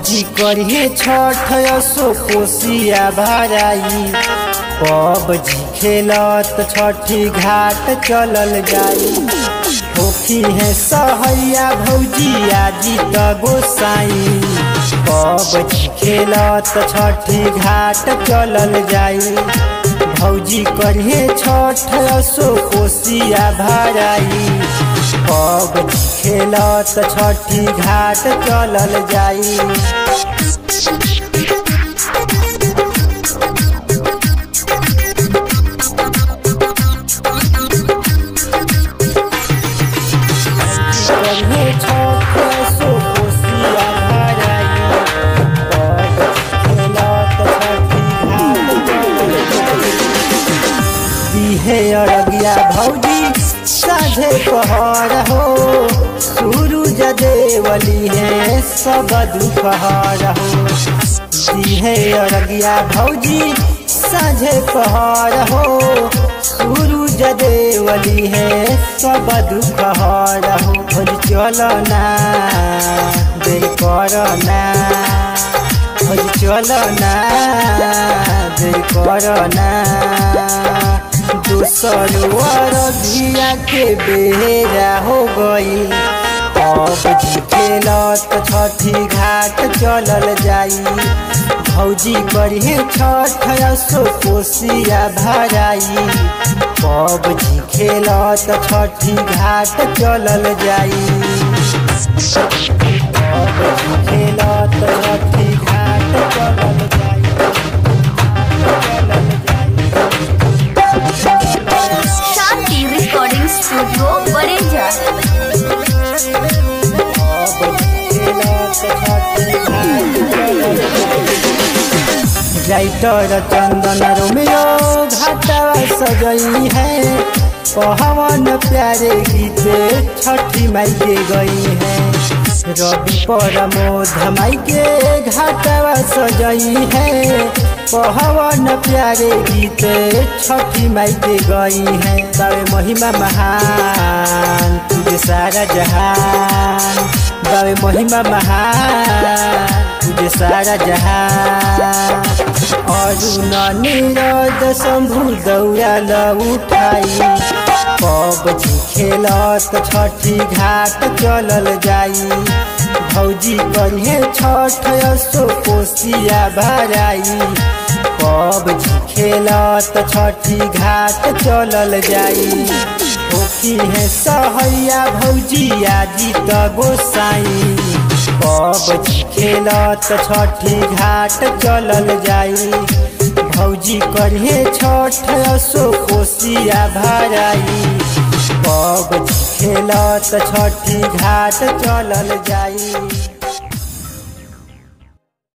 भौजी करिए छठ असो कोसिया भराई पबजी खेलत छठी घाट चलल जाई होखी है सहैया भौजी आजी त गोसाई पबजी खेलत छठी घाट चलल जाई भौजी करिए छठ असो कोसिया भराई पबजी खेलत छठी घाट चलल जाई करिए छठ असो कोसिया भराई पबजी खेलत छठी घाट दिहे अरगिया भौजी साझे पहर हो सूरज देवली है सब दुपहर हो दिहे अरगिया भौजी साझे पहर हो सूरज देवली है सब दुपहर हो भोज चलना देर करना भोज चलना देर करना दूसर अरबिया के बेरा हो गई अब खेलत छठी घाट चलल जाई भौजी करिए छठ असो कोसिया भराई पबजी खेलत छठी घाट चलल जाई पबजी खेलत छठी घाट चलल जाई चलल जाई Shanti recording studio Badeja writer Chandan Romeo घाटवा सजई है पहवन प्यारे गीते छठी माई के गई है रवि प्रमोद माई के घाटवा सजई है पहवन प्यारे गीते छठी माई के गई है तवे महिमा महान तुझे सारा जहान तवे महिमा महान तुझे सारा जहान अरुण नीरज शंभु दौड़ल उठाई पबजी खेलत छठी घाट चलल जाई भौजी करिए छठ असो कोसिया भराई पबजी खेलत छठी घाट चलल जाई होखी है सहैया भौजी आजी त गोसाई पबजी खेलत छठी घाट चलल जाई भौजी करिए छठ असो कोसिया भराई पबजी खेलत छठी घाट चलल जाई